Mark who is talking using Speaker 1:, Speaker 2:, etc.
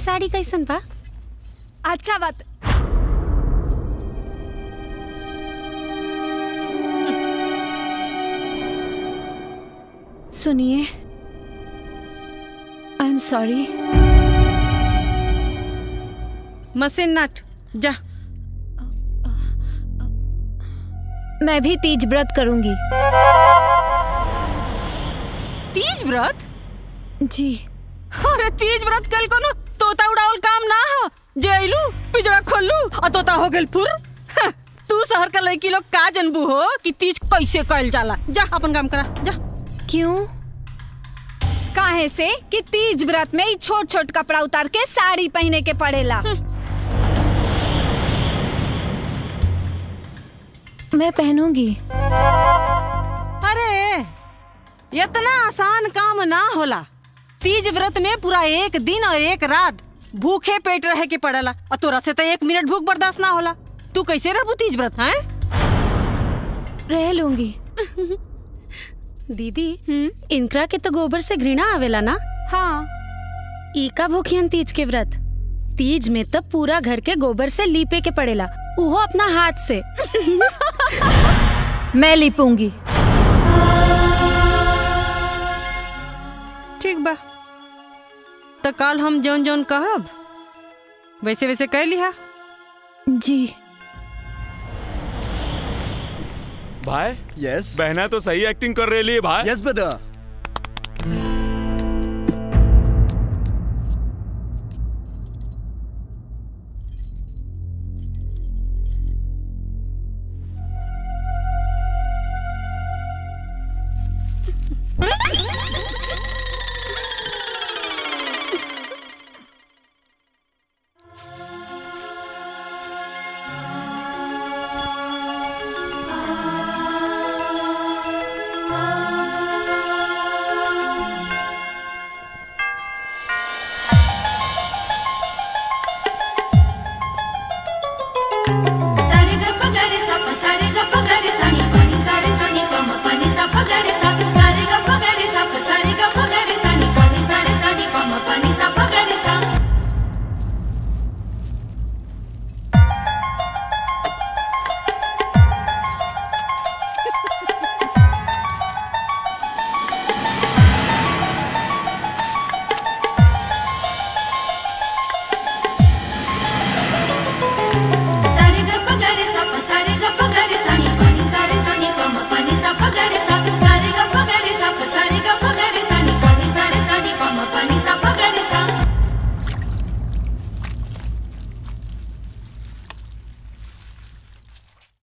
Speaker 1: साड़ी कैसन बा
Speaker 2: अच्छा बात
Speaker 3: सुनिए आई एम सॉरी
Speaker 1: मशीन नट जा
Speaker 3: मैं भी तीज व्रत करूंगी
Speaker 1: तीज व्रत
Speaker 3: जी
Speaker 1: अरे तीज व्रत कल कोनो तोता उड़ावल काम ना हो जे आइलू पिजड़ा खोलू आ तोता हो गेल फुर हं, तू शहर का लड़की लोग का जनबू हो कि तीज कैसे कइल जाला जा अपन काम करा जा
Speaker 3: क्यों
Speaker 2: काहे से कि तीज व्रत में ई छोट छोट कपड़ा उतार के साड़ी पहने के पड़ेला
Speaker 3: मैं पहनूंगी
Speaker 1: अरे इतना आसान काम ना होला तीज व्रत में पूरा एक दिन और एक रात भूखे पेट रहे के पड़ेला और तोरा से तो एक मिनट भूख बर्दाश्त ना होला तू कैसे रहबू तीज व्रत हैं
Speaker 3: रह लूंगी
Speaker 1: दीदी इनकरा के तो गोबर से घृणा आवेला ना
Speaker 2: हाँ
Speaker 1: ई का भूखियन तीज के व्रत तीज में तो पूरा घर के गोबर से लीपे के पड़ेला उहो अपना हाथ से
Speaker 3: मैं लिपूंगी
Speaker 1: ठीक बा तो कल हम जौन जौन कहब वैसे वैसे कह लिहा
Speaker 3: जी
Speaker 4: भाई
Speaker 5: यस
Speaker 4: बहना तो सही एक्टिंग कर रही है भाई
Speaker 5: यस ब्रदर